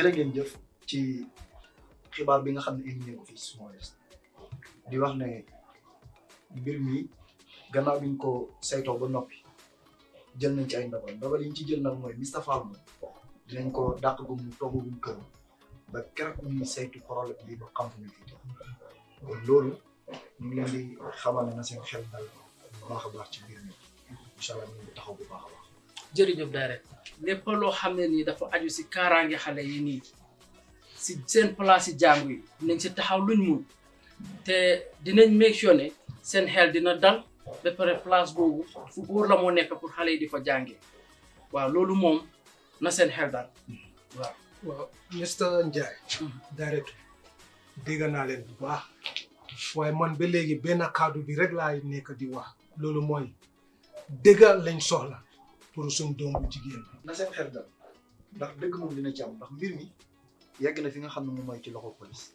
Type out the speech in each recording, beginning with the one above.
jërë ngeen jëf ci xibaar bi nga xam ne indi ngeen ko fii Small West di wax ne mbir mi gannaaw bi ñu ko saytoo ba noppi jël nañ ci ay ndogal ndogal yi ñu ci jël nag mooy Mr Fall moom dinañ ko dàq gu mu togg gu mu kër ba keroog ñuy saytu problème bi ba xam fu ñu fi kon loolu ñu ngi leen di xamal ne na seen xel dal bu baax a baax ci mbir mi incha allah ñu ngi taxaw bu baax a baax. jërëjëf daare lépp loo xam ne nii dafa aju si kaaraange xale yi nii si seen place yi jàngu yi dinañ si taxaw luñ mun te dinañ make sure ne seen xel dina dal ba pare place boobu fu góor la moo nekk pour xale yi di fa jàngee waaw loolu moom na seen xel dal waaw. waaw Mr Njie directeur dégg naa leen bu baax waaye man ba léegi benn kaddu bi rek laay nekk di wax loolu mooy dëgg lañ soxla pour suñ doom bu jigéen bi na seen xel dal ndax dëgg moom dina ci am ndax mbir mi yegg na fi nga xam ne moom mooy ci loxo police.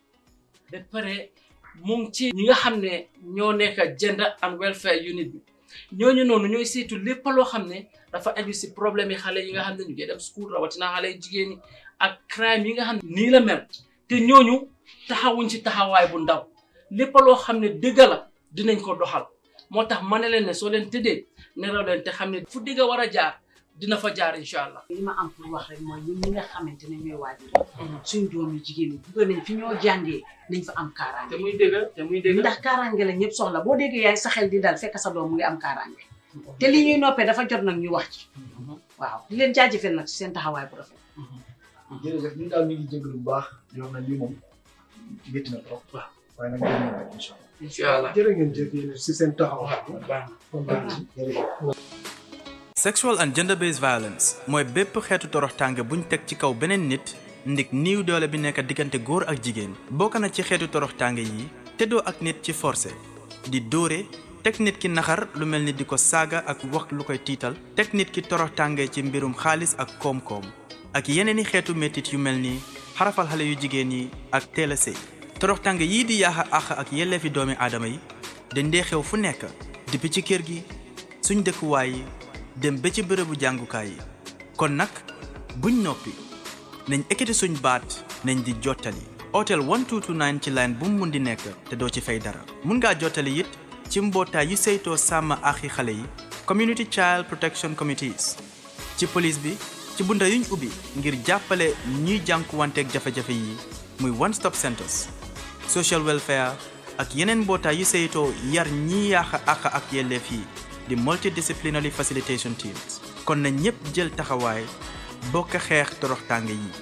ba pare mu ngi ci ñi nga xam ne ñoo nekk gender and welfare unit bi ñooñu noonu ñooy saytu lépp loo xam ne dafa aju si problème yi xale yi nga xam ne ñu ngi dem school rawatina xale yu jigéen ñi ak crime yi nga xam ne nii la mel te ñooñu taxawuñ ci taxawaay bu ndaw lépp loo xam ne dëgg la dinañ ko doxal moo tax ma ne leen ne soo leen tëddee nelaw leen te xam ne fu dëgg war a jaar dina fa jaar incha allah. li ma am pour wax rek mooy ñun ñi nga xamante ne ñooy waajur suñ doom yu jigéen ñi bëgg nañ fi ñoo jàngee nañ fa am kaaraange te muy dëgg te muy dëgg. ndax kaaraange la ñëpp soxla boo déggee yaay sa xel di dal fekk sa doom mu ngi am kaaraange te li ñuy noppee dafa jot nag ñu wax ci waaw di leen jaajëfal nag ci seen taxawaay bu rafet jërëjëf ñun daal ñu ngi jégalu bu baax di wax na lii moom métti na trop. waaw waaye nag dinañ ko incha allah. incha allah jërë ngeen jëf yéen si seen taxawaay baax na. kontaan ci jërëjëf. sexual and gender based violence mooy bépp xeetu toroxtaange buñ teg ci kaw beneen nit ndik niiw doole bi nekk diggante góor ak jigéen bokk na ci xeetu toroxtaange yi teddoo ak nit ci forcé di dóore teg nit ki naxar lu mel ni di ko saaga ak wax lu koy tiital teg nit ki toroxtaange ci mbirum xaalis ak koom-koom ak yeneeni xeetu métit yu mel ni xarafal xale yu jigéen yi ak teel a sëy toroxtaange yii di yaaxa àq ak yelleefi doomi aadama yi dañ dee xew fu nekk depuis ci kër gi suñ dëkkuwaay yi dem ba ci bërëbu jàngukaay yi kon nag buñ noppi nañ ekkati suñ baat nañ di jottali hôtel 1229 ci line bu mu mun di nekk te doo ci fay dara mun ngaa jottali it ci mbootaay yu saytoo sàmm axi xale yi community child protection committees ci police bi ci bunta yuñ ubbi ngir jàppale ñuy jànkuwanteeg jafe-jafe yi muy one stop centers social welfare ak yeneen mbootaay yu saytoo yar ñiy yàq àq ak yelleef yi di multidisciplinary facilitation teams kon na ñépp jël taxawaay bokk xeex toroxtaange yi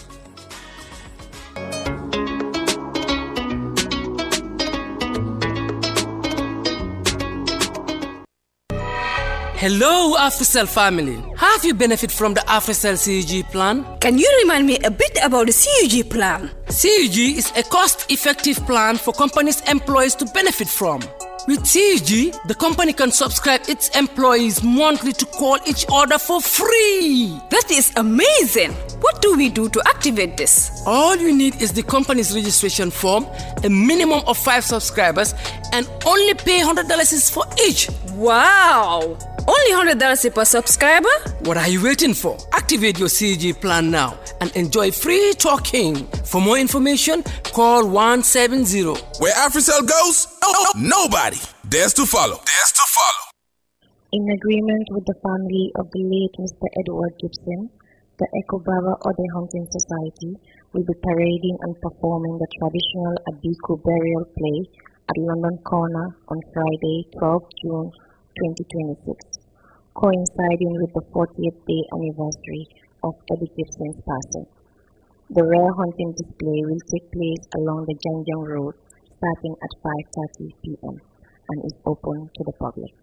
Hello, AfriCell family. Have you benefit from the AfriCell CUG plan? Can you remind me a bit about the CUG plan? CUG is a cost-effective plan for companies' employees to benefit from. With CUG, the company can subscribe its employees monthly to call each other for free. That is amazing. What do we do to activate this? All you need is the company's registration form, a minimum of five subscribers, and only pay $100 is for each. Wow! Only $100 per subscriber? What are you waiting for? Activate your CG plan now and enjoy free talking. For more information, call 170. Where AfriCell goes, nobody dares to follow. Dares to follow. In agreement with the family of the late Mr. Edward Gibson, the Ekobaba Ode Hunting Society will be parading and performing the traditional Abiku burial play at London Corner on Friday, 12 June 2026, coinciding with the 40th day anniversary of Eddie Gibson's passing. The rare hunting display will take place along the Janjang Road starting at 5.30 p.m. and is open to the public.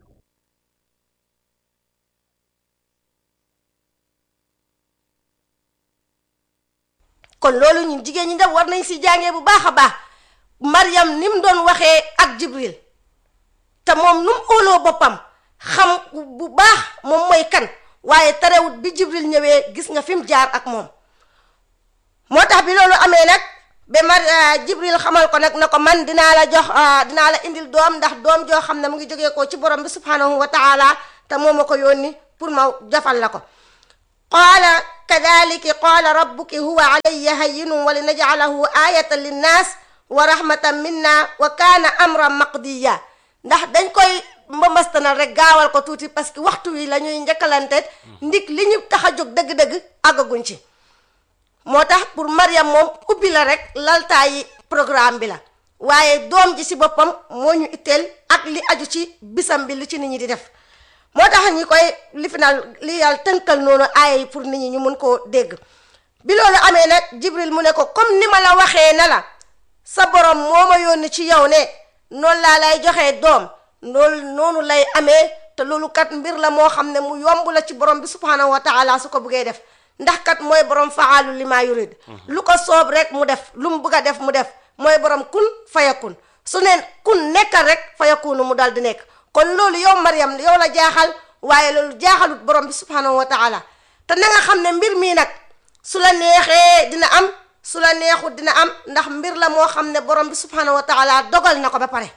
kon loolu ñun jigéen ñi dem war nañ si jàngee bu baax a baax Mariam ni mu doon waxee ak Jibril te moom nu mu óoloo boppam xam bu baax moom mooy kan waaye terewut bi Jibril ñëwee gis nga fi mu jaar ak moom moo tax bi loolu amee nag ba mar Jibril xamal ko nag na ko man dinaa la jox dinaa la indil doom ndax doom joo xam ne mu ngi jógee ko ci borom bi subhanahu wa taala te moo ma ko yónni pour ma jafal la ko qaala kadalika qaala rabbuki huwa alayya hayyinun wa linajcalahu ayatan linnas wa rahmatan minna wa kaana amran maqdiya ndax dañ koy mbambastanal rek gaawal ko tuuti parce que waxtu wi la ñuy njëkkalante ndik li ñu tax a jóg dëgg-dëgg àggaguñ ci moo tax pour Mariam moom ubbi la rek laltaayi programme bi la waaye doom ji si boppam moo ñu itteel ak li aju ci bisam bi li ci nit ñi di def moo tax ñi koy li final li yàlla tënkal noonu aaya yi pour nit ñi ñu mun koo dégg bi loolu amee nag Jibril mu ne ko comme ni ma la waxee na la sa borom moo ma yónni ci yow ne noonu laa lay joxee doom loolu noonu lay amee te loolu kat mbir la moo xam ne mu yomb la ci borom bi subhanahu wa taala su ko buggee def ndax kat mooy borom faalu li maa yurid lu ko soob rek mu def lu mu bugg a def mu def mooy borom kun fayakun su neen kun nekkal rek fayakunu mu dal di nekk kon loolu yow Mariam yow la jaaxal waaye loolu jaaxalut borom bi subhanahu wa taala te na nga xam ne mbir mii nag su la neexee dina am su la neexut dina am ndax mbir la moo xam ne borom bi subhanahu wa taala dogal na ko ba pare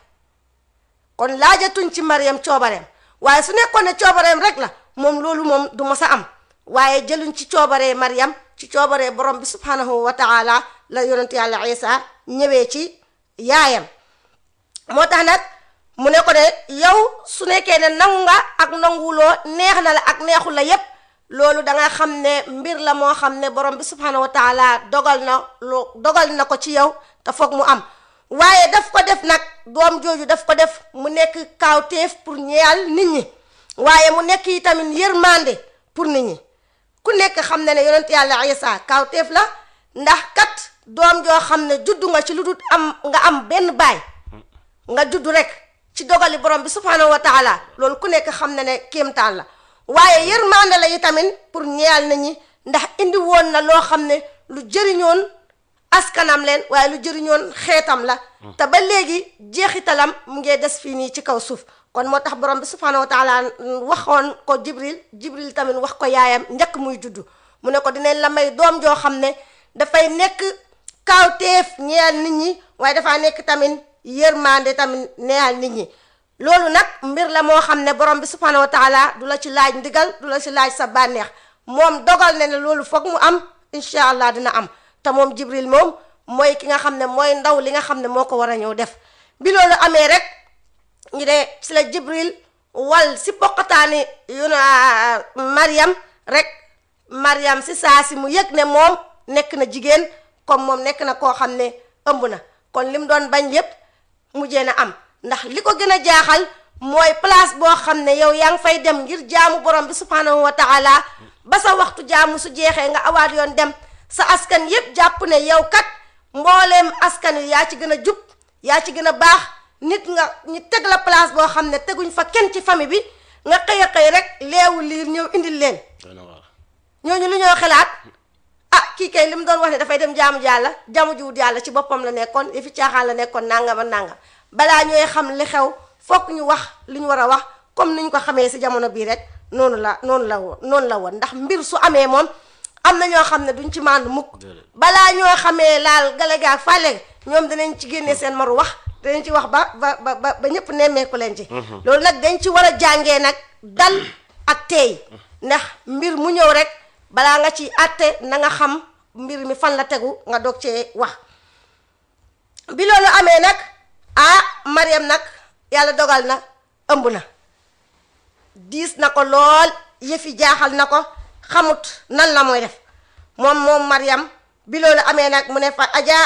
kon laajatuñ ci Mariam coobareem waaye su nekkoon ne coobareem rek la moom loolu moom du mos a am waaye jëluñ ci coobaree Mariam ci coobaree borom bi subhanahu wa taala la yonentu yàlla Isa ñëwee ci yaayam moo tax nag mu ne ko ne yow su nekkee ne nangu nga ak nanguwuloo neex na la ak neexul la yépp loolu da nga xam ne mbir la moo xam ne borom bi subhanahu wa taala dogal na lu dogal na ko ci yow te foog mu am waaye daf ko def nag doom jooju daf ko def mu nekk kaawteef pour ñeyal nit ñi waaye mu nekk yi tamit yërmande pour nit ñi ku nekk xam ne ne yonent yàlla Isa kaawteef la ndax kat doom joo xam ne juddu nga ci lu dul am nga am benn baay nga juddu rek ci dogali borom bi subhanahu wa taala loolu ku nekk xam ne ne kéemtaan la waaye yërmande la yi tamit pour ñeyal nit ñi ndax indi woon na loo xam ne lu jëriñoon askanam leen waaye lu jëriñoon xeetam la te ba léegi jeexitalam mu ngee des fii nii ci kaw suuf kon moo tax borom bi subhanahu wa taala waxoon ko jibril jibril tamit wax ko yaayam njëkk muy juddu mu ne ko dinañ la may doom joo xam ne dafay nekk kaawteef ñeyal nit ñi waaye dafaa nekk tamit yërmande tamit neyal nit ñi loolu nag mbir la moo xam ne borom bi subhanahu wa taala du la ci laaj ndigal du la ci laaj sa bànneex moom dogal na ne loolu foog mu am incha allah dina am te moom jibril moom mooy ki nga xam ne mooy ndaw li nga xam ne moo ko war a ñëw def bi loolu amee rek ñu de si la jibril wal si poqataani yu na mariam rek mariam si saa si mu yëg ne moom nekk na jigéen comme moom nekk na koo xam ne ëmb na kon li mu doon bañ yépp mujjee na am ndax li ko gën a jaaxal mooy place boo xam ne yow yaa ngi fay dem ngir jaamu borom bi subhanahu wa taala ba sa waxtu jaamu su jeexee nga awaat yoon dem sa askan yépp jàpp ne yow kat mbooleem askan wi yaa ci gën a jub yaa ci gën a baax nit nga ñu teg la place boo xam ne teguñ fa kenn ci famille bi nga xëy a xëy rek leewu liir ñëw indil leen ñooñu lu ñoo xalaat ah kii kay li mu doon wax ne dafay dem jaamu yàlla jaamu jiwut yàlla ci boppam la nekkoon yi fi caaxaan la nekkoon nangam ak nangam balaa ñooy xam li xew fokk ñu wax li ñu war a wax comme ni ñu ko xamee si jamono bii rek noonu la noonu la woon noonu la woon ndax mbir su amee moom am na ñoo xam ne duñ ci màndu mukk balaa ñoo xamee laal galega ak fàlle ñoom danañ ci génnee seen maru wax danañ ci wax ba ba ba ba ñëpp nemmeeku leen ci loolu nag dañ ci war a jàngee nag dal ak teey ndax mbir mu ñëw rek balaa nga ci àtte na nga xam mbir mi fan la tegu nga doog cee wax bi loolu amee nag ah Mariam nag yàlla dogal na ëmb na diis na ko lool yëfi jaaxal na ko xamut nan la mooy def moom moom Mariam bi loolu amee nag mu ne fa ajaa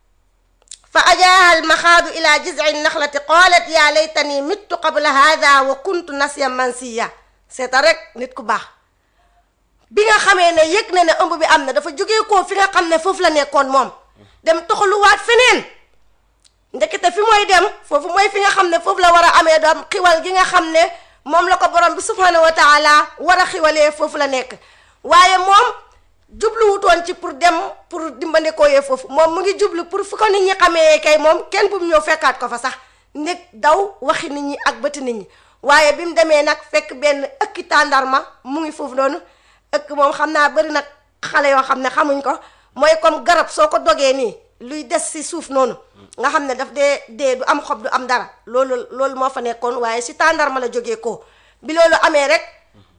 fa ajaaha almaxaadu ila jizci naxlati qaalat yaa laytani mittu qabla hada wa kuntu nasiyan mansiya seeta rek nit ku baax bi nga xamee ne yëg na ne ëmb bi am na dafa jógee koo fi nga xam ne foofu la nekkoon moom dem toxaluwaat feneen ndekete fi mooy dem foofu mooy fi nga xam ne foofu la war a amee doom xiwal gi nga xam ne moom la ko borom bi subhanahu wa taala war a xiwalee foofu la nekk waaye moom jubluwutoon ci pour dem pour dimbandikoo yee foofu moom mu ngi jublu pour fu ko nit ñi xamee kay moom kenn bu mu ñëw fekkaat ko fa sax nit daw waxi nit ñi ak bëti nit ñi waaye bi mu demee nag fekk benn ëkki tàndarma mu ngi foofu noonu ëkk moom xam naa bëri nag xale yoo xam ne xamuñ ko mooy comme garab soo ko dogee nii luy des si suuf noonu nga xam ne daf dee dee du am xob du am dara loolu loolu moo fa nekkoon waaye si tàndarma la jógee ko bi loolu amee rek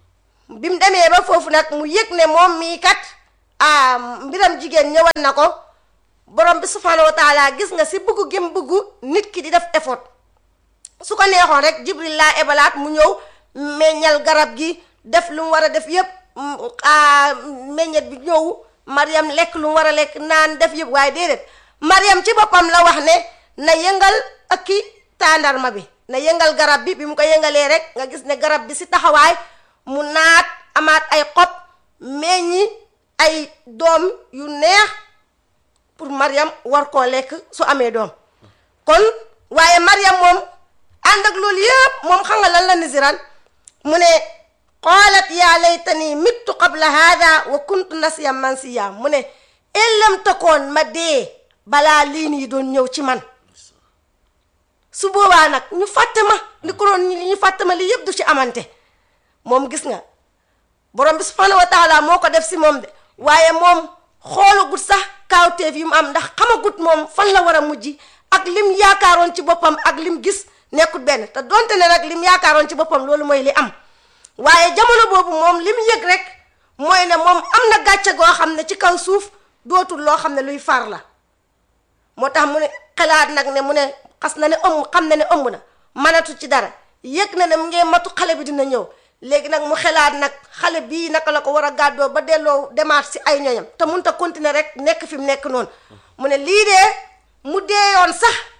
bi mu demee ba foofu nag mu yëg ne moom mii kat ah mbiram jigéen ñëwal na ko borom bi subhanahu wa taala gis nga si bugg gim bugg nit ki di def effort su ko neexoon rek jibril laa ebalaat mu ñëw meññal garab gi def lu mu war a def yëpp meññet bi ñëw mariam lekk lu mu war a lekk naan def yëpp waaye déedéet mariam ci boppam la wax ne na yëngal ak ki tàndarma bi na yëngal garab bi bi mu ko yëngalee rek nga gis ne garab bi si taxawaay mu naat amaat ay xob meññi ay doom yu neex pour mariam war koo lekk su amee doom kon waaye mariam moom ànd ak loolu yëpp moom xam nga lan la nisiran mu ne qaalat yaa laytani mittu qabla hada wa kuntu nasiyan mansiya mu ne ellam takoon ma dee balaa lii nii doon ñëw ci man su boobaa nag ñu fàtte ma li ko doon ñu fàtte ma lii yëpp du ci amante moom gis nga borom bi subhanahu wa taala moo ko def si moom de waaye moom xoolagut sax kaawteef yi mu am ndax xamagut moom fan la war a mujj ak lim yaakaaroon ci boppam ak lim gis nekkut benn te donte ne nag lim yaakaaroon ci boppam loolu mooy li am waaye jamono boobu moom lim yëg rek mooy ne moom am na gàcce goo xam ne ci kaw suuf dootul loo xam ne luy far la moo tax mu ne xalaat nag ne mu ne xas na ne ëmb xam na ne ëmb na mënatu ci dara yëg na ne mu ngee matu xale bi dina ñëw léegi nag mu xelaat nag xale bii naka la ko war a gàddoo ba delloo demaat si ay ñoñam te mënut a continuer rek nekk fi mu nekk noonu mu ne lii dee mu deeyoon sax